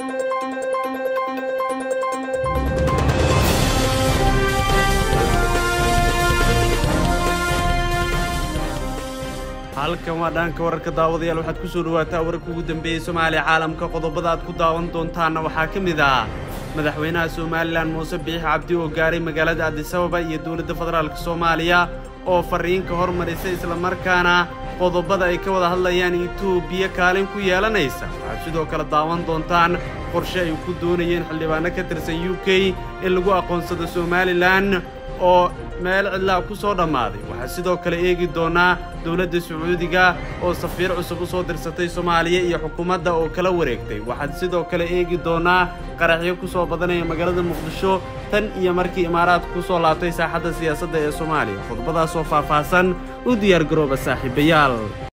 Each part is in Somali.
halkan waa dhaanka wararka daawadayaal waxaad ku soo dhawaataa wararka ugu dambeeyey soomaaliya caalamka qodobada aad ku daawan doontaanna waxaa ka mid ah madaxweynaha somalilan muuse biix cabdi oo gaaray magaalada adisababa iyo dowladda federaalk soomaaliya oo farriinka hormarisay islamarkaana qodobada ay ka wada hadlayaan etoobiya kaalin ku yeelanaysa waxaad sidoo kale daawan doontaan qorshe ay ku doonayeen xildhibaano ka tirsan u k in lagu aqoonsado somalilan oo meel cidlaa ku soo dhammaaday waxaa sidoo kale eegi doonaa dowladda sacuudiga oo safiir cusub u soo dirsatay soomaaliya iyo xukuumadda oo kala wareegtay waxaad sidoo kale eegi doonaa qaraxyo ku soo badanaya magaalada muqdisho tan iyo markii imaaraadku ku soo laabtay saaxadda siyaasadda ee soomaaliya khudbadaasoo faahfaahsan u diyaargarooba saaxiibayaal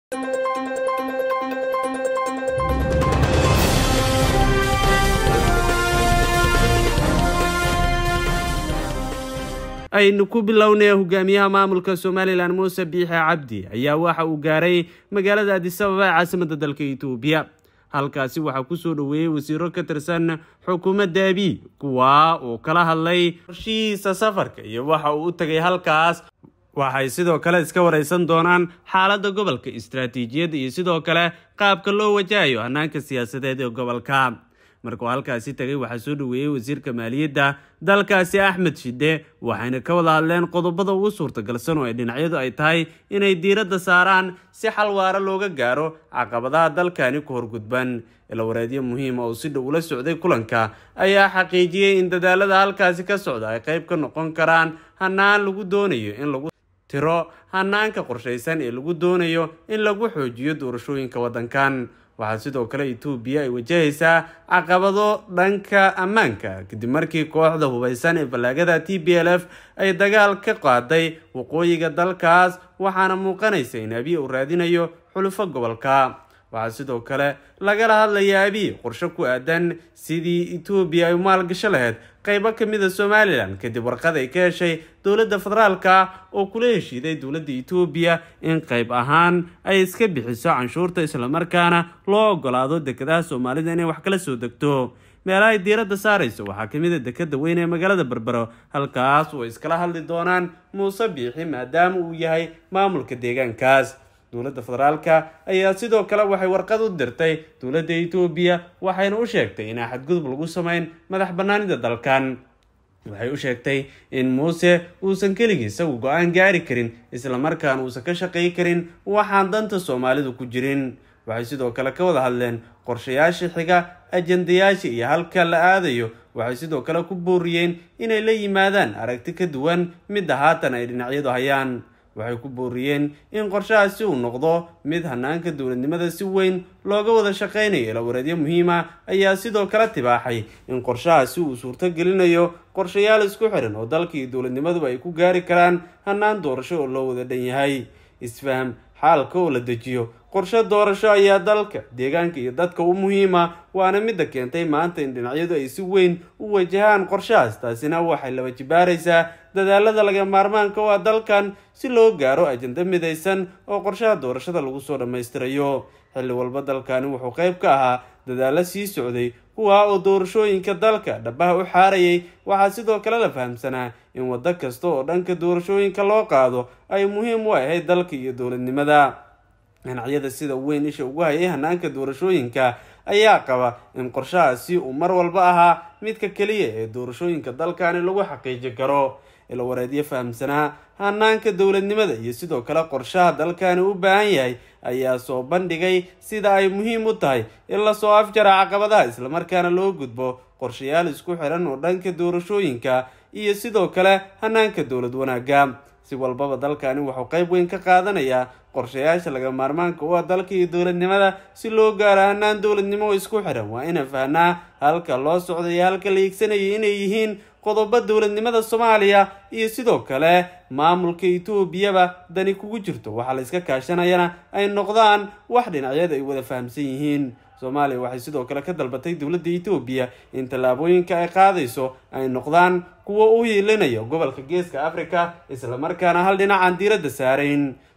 aynu ku bilownay hogaamiyaha maamulka somalilan muuse biixe cabdi ayaa waxa uu gaaray magaalada adisababa ee caasimadda dalka etoobiya halkaasi waxaa ku soo dhoweeyey wasiiro ka tirsan xukuumadda abiy kuwaa uu kala hadlay qorshihiisa safarka iyo waxa uu u tegay halkaas waxay sidoo kale iska waraysan doonaan xaaladda gobolka istaraatiijiyadda iyo sidoo kale qaabka loo wajahayo hannaanka siyaasadeed ee gobolka markuu halkaasi tegay waxaa soo dhoweeyey wasiirka maaliyadda dalkaasi axmed shide waxayna ka wada hadleen qodobada ugu suurtagalsan oo ay dhinacyadu ay tahay inay diiradda saaraan si xal waara looga gaaro caqabadaha dalkani ku horgudban ilawareedyo muhiima oo si dhow ula socday kulanka ayaa xaqiijiyey in dadaalada halkaasi ka socda ay qayb ka noqon karaan hanaan lagu doonayo in lagu tiro hanaanka qorshaysan ee lagu doonayo in lagu xoojiyo doorashooyinka waddankan waxaa sidoo kale etoobiya ay wajahaysaa caqabado dhanka ammaanka kadib markii kooxda hubaysan ee ballaagada t b l f ay dagaal ka qaaday waqooyiga dalkaas waxaana muuqanaysa in abiy uu raadinayo xulufo gobolka waxaa sidoo kale lagala hadlaya abiy qorshe ku aadan sidii etoobiya ay maalgasho lahayd qaybo ka mid a somalilan kadib warqad ay ka heshay dowladda federaalka oo kula heshiiday dowladda etoobiya in qayb ahaan ay iska bixiso canshuurta islamarkaana loo ogolaado dekedaha soomaalida inay wax kala soo degto meelahay diiradda saarayso waxaa ka mid a dekeda weyn ee magaalada berbero halkaas oo ay iskala hadli doonaan muuse biixi maadaama uu yahay maamulka deegaankaas dowladda federaalka ayaa sidoo kale waxay warqad u dirtay dowladda etoobiya waxayna u sheegtay inaan xadgudub lagu samayn madax bannaanida dalkan waxay u sheegtay in muuse uusan keligii isagu go-aan gaari karin islamarkaana uusan ka shaqay karin waxaan danta soomaalidu ku jirin waxay sidoo kale ka wada hadleen qorshayaasha xiga ajandayaasha iyo halka la aadayo waxay sidoo kale ku booriyeen inay la yimaadaan aragti ka duwan midda haatan ay dhinacyadu hayaan waxay ku booriyeen in qorshahaasi uu noqdo mid hanaanka dowladnimada si weyn looga wada shaqaynayo ilawareedyo muhiima ayaa sidoo kale tibaaxay in qorshahaasi uu suurto gelinayo qorshayaal isku xiran oo dalka iyo dowladnimaduba ay ku gaari karaan hanaan doorasho oo loo wada dhan yahay isfaham xaalka oo la dejiyo qorshe doorasho ayaa dalka deegaanka iyo dadka u muhiima waana midda keentay maanta in dhinacyadu ay si weyn u wajahaan qorshahaas taasina waxay laba jibaaraysaa dadaalada laga maarmaanka oo ah dalkan si loo gaaro ajanda midaysan oo qorshaha doorashada lagu soo dhammaystirayo xilli walba dalkani wuxuu qayb ka ahaa dadaalo sii socday kuwaa oo doorashooyinka dalka dhabaha u xaarayay waxaa sidoo kale la fahamsanaa in waddo kasta oo dhanka doorashooyinka loo qaado ay muhiim u ahayd dalka iyo dowladnimada dhinacyada sida weyn isha ugu hayay hanaanka doorashooyinka ayaa qaba in qorshahaasi uu mar walba ahaa midka keliya ee doorashooyinka dalkani lagu xaqiiji karo ilawareedyo fahamsanaa hanaanka dowladnimada iyo sidoo kale qorshaha dalkani u baahan yahay ayaa soo bandhigay sida ay muhiim u tahay in lasoo afjara caqabadaha islamarkaana loo gudbo qorshayaal isku xiran oo dhanka doorashooyinka iyo sidoo kale hanaanka dowlad wanaagga si walbaba dalkani wuxuu qayb weyn ka qaadanayaa qorshayaasha laga maarmaanka u ah dalka iyo dowladnimada si loo gaaro hanaan dowladnimo oo isku xiran waa inaan fahnaa halka loo socday iyo halka la iigsanayay inay yihiin qodobo dowladnimada soomaaliya iyo sidoo kale maamulka etoobiyaba dani kugu jirto waxaa la iska kaashanayana ay noqdaan wax dhinacyada ay wada fahamsan yihiin soomaaliya waxay sidoo kale ka dalbatay dowladda etoobiya in tallaabooyinka ay qaadayso ay noqdaan kuwo u hiilinaya gobolka geeska africa islamarkaana hal dhinacaan diiradda saarayn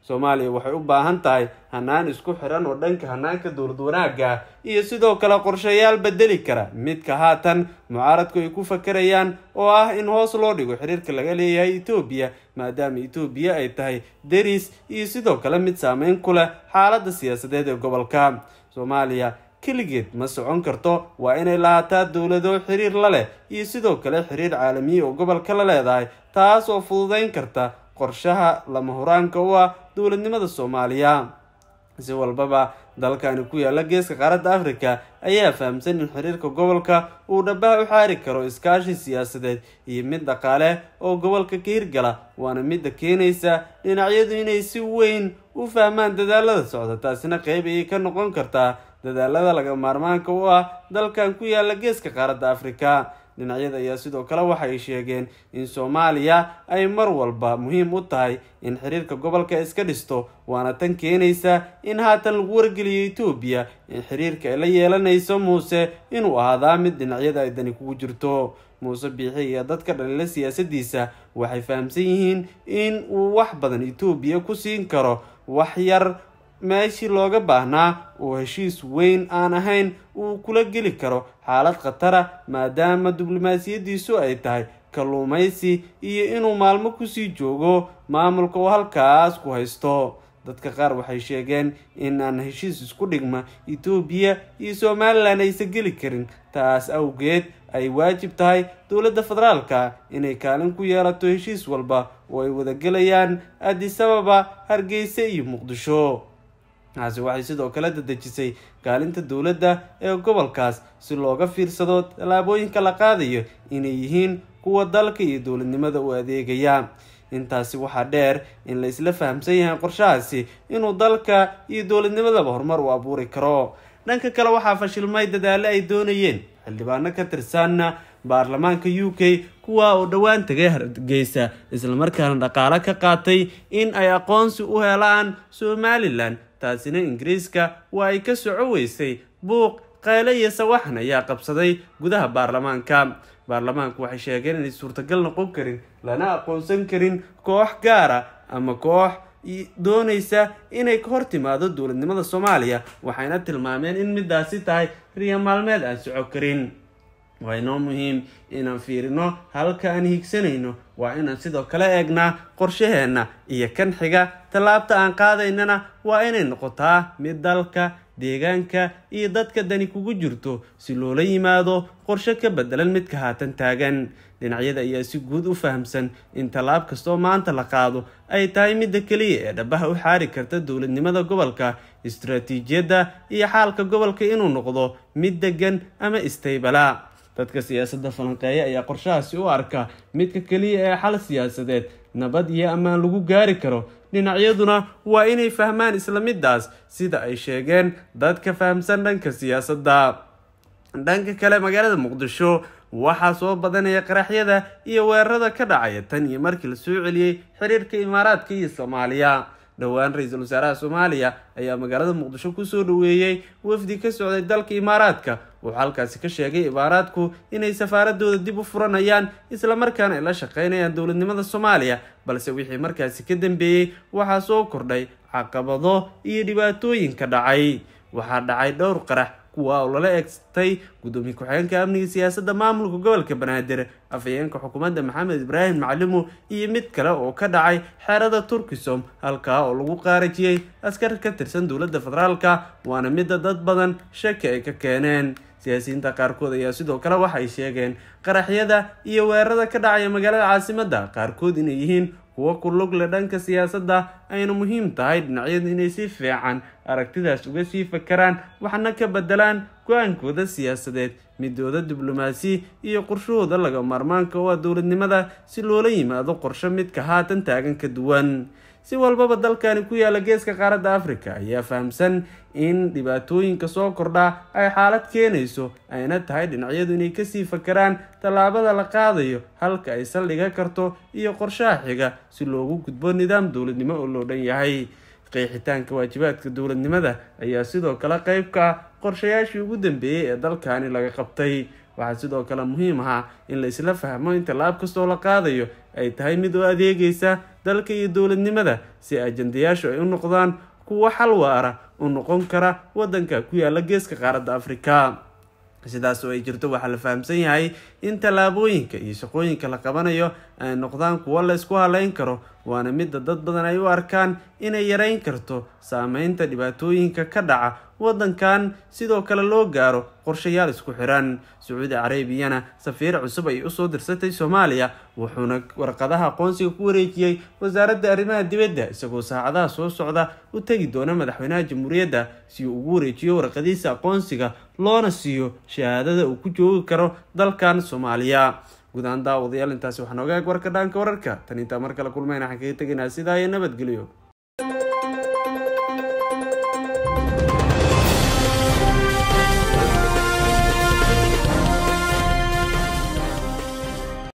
soomaaliya waxay u baahan tahay hanaan isku xiran oo dhanka hanaanka dowlad wanaagga iyo sidoo kale qorshayaal bedeli kara midka haatan mucaaradku ay ku fakarayaan oo ah in hoos loo dhigo xiriirka laga leeyahay etoobiya maadaama etoobiya ay tahay deris iyo sidoo kale mid saameyn ku leh xaaladda siyaasadeed ee gobolka soomaaliya keligeed ma socon karto waa inay lahaataa dowlado xiriir la leh iyo sidoo kale xiriir caalamiya oo gobolka la leedahay taas oo fududeyn karta qorshaha lama huraanka u ah dowladnimada soomaaliya si walbaba dalkani ku yaala geeska qaaradda africa ayaa fahamsan in xiriirka gobolka uu dhabaha u xaari karo iskaashi siyaasadeed iyo mid dhaqaale oo gobolka ka hirgala waana midda keenaysa dhinacyadu inay si weyn u fahmaan dadaalada socda taasina qeyb ayay ka noqon kartaa dadaalada laga maarmaanka u ah dalkan ku yaala geeska qaaradda africa dhinacyada ayaa sidoo kale waxay sheegeen in soomaaliya ay mar walba muhiim u tahay in xiriirka gobolka iska dhisto waana tan keenaysa in haatan lagu wargeliyo etoobiya in xiriirka ay la yeelanayso muuse inuu ahaadaa mid dhinacyada ay dani kugu jirto muuse biixi iyo dadka dhalila siyaasadiisa waxay fahamsan yihiin in uu wax badan etoobiya ku siin karo wax yar meeshii looga baahnaa oo heshiis weyn aan ahayn uu kula geli karo xaalad khatara maadaama diblomaasiyadiisu ay tahay kalluumaysi iyo inuu maalmo kusii joogo maamulka oo halkaas ku haysto dadka qaar waxay sheegeen in aan heshiis isku dhigma etoobiya iyo somalilan aysan geli karin taas awgeed ay waajib tahay dowladda federaalka inay kaalin ku yeelato heshiis walba oo ay wadagelayaan adisababa hargeysa iyo muqdisho taasi waxay sidoo kale dadejisay kaalinta dowladda ee gobolkaas si looga fiirsado tallaabooyinka la qaadayo inay yihiin kuwa dalka iyo dowladnimada u adeegaya intaasi waxaa dheer in la isla fahamsan yahay qorshahaasi inuu dalka iyo dowladnimadaba horumar u abuuri karo dhanka kale waxaa fashilmay dadaale ay doonayeen xildhibaano ka tirsanna baarlamaanka u k kuwa oo dhowaan tagay hargeysa islamarkaana dhaqaalo ka qaatay in ay aqoonsi u helaan somalilan taasina ingiriiska waa ay ka soco weysay buuq qayle iyo sawaxan ayaa qabsaday gudaha baarlamaanka baarlamaanku waxay sheegeen inay suurtagal noqon karin lana aqoonsan karin koox gaara ama koox doonaysa inay ka hor timaado dowladnimada soomaaliya waxayna tilmaameen in midaasi tahay riya maalmeed aan soco karin waa inoo muhiim inaan fiirino halka aan higsanayno waa inaan sidoo kale eegnaa qorshaheenna iyo kan xiga tallaabta aan qaadaynana waa inay noqotaa mid dalka deegaanka iyo dadka dani kugu jirto si loola yimaado qorshe ka bedelan midka haatan taagan dhinacyada ayaa si guud u fahamsan in tallaab kastoo maanta la qaado ay tahay midda keliya ee dhabaha u xaari karta dowladnimada gobolka istaraatiijiyadda iyo xaalka gobolka inuu noqdo mid degan ama istaybala dadka siyaasadda falanqeeya ayaa qorshahaasi u arka midka keliya ee xal siyaasadeed nabad iyo ammaan lagu gaari karo dhinacyaduna waa inay fahmaan isla midaas sida ay sheegeen dadka fahamsan dhanka siyaasadda dhanka kale magaalada muqdisho waxaa soo badanaya qaraxyada iyo weerarada ka dhacaya tan iyo markii la soo celiyey xiriirka imaaraadka iyo soomaaliya dhowaan ra-iisul wasaaraha soomaaliya ayaa magaalada muqdisho kusoo dhaweeyey wafdi ka socday dalka imaaraadka wuxuu halkaasi ka sheegay imaaraadku inay safaaradooda dib u furanayaan islamarkaana ay la shaqeynayaan dowladnimada soomaaliya balse wixii markaasi ka dambeeyey waxaa soo kordhay caqabado iyo dhibaatooyinka dhacay waxaa dhacay dhowr qarax kuwa oo lala eegtay gudoomiye ku-xigeenka amniga siyaasadda maamulka gobolka banaadir afhayeenka xukuumadda maxamed ibraahim maclimu iyo mid kale oo ka dhacay xeerada turkisom halkaa oo lagu qaarajiyey askar ka tirsan dowladda federaalka waana midda dad badan shaki ay ka keeneen siyaasiyiinta qaarkood ayaa sidoo kale waxay sheegeen qaraxyada iyo weerarada ka dhacaya magaalada caasimadda qaarkood inay yihiin kuwo ku lug leh dhanka siyaasadda ayna muhiim tahay dhinacyadu inay si fiican aragtidaas uga sii fakaraan waxna ka bedelaan go-aankooda siyaasadeed midooda diblomaasi iyo qorshahooda laga maarmaanka oo ah dowladnimada si loola yimaado qorsho midka haatan taagan ka duwan si walbaba dalkani ku yaala geeska qaaradda africa ayaa fahamsan in dhibaatooyinka soo kordhaa ay xaalad keenayso ayna tahay dhinacyadu inay kasii fakaraan tallaabada la qaadayo halka ay saldhiga karto iyo qorshaha xiga si loogu gudbo nidaam dowladnimo oo loo dhan yahay qeexitaanka waajibaadka dowladnimada ayaa sidoo kale qeyb ka ah qorshayaashii ugu dambeeyey ee dalkani laga qabtay waxaa sidoo kale muhiim ahaa in la isla fahmo in tallaab kastoo la qaadayo ay tahay mid oo adeegaysa dalka iyo dowladnimada si ajandayaashu ay u noqdaan kuwo xal waara u noqon kara wadanka ku yaala geeska qaaradda afrika sidaas oo ay jirto waxaa la fahamsan yahay in tallaabooyinka iyo shaqooyinka la qabanayo ay noqdaan kuwo la isku haleyn karo waana midda dad badan ay u arkaan inay yareyn karto saameynta dhibaatooyinka ka dhaca wadankan sidoo kale loo gaaro qorshayaal isku xiran sacuudi carabiyana safiir cusub ay usoo dirsatay soomaaliya wuxuuna warqadaha aqoonsiga ku wareejiyey wasaaradda arrimaha dibadda isagoo saacadaha soo socda u tegi doona madaxweynaha jamhuuriyadda si uu ugu wareejiyo warqadiisa aqoonsiga loona siiyo shahaadada uu ku joogi karo dalkan soomaaliya guud ahaan daawadayaal intaasi waxaa nooga eg warka dhaanka wararka tan intaa mar kale kulmayna waxaan kaga tegaynaa sidaa iyo nabadgelyo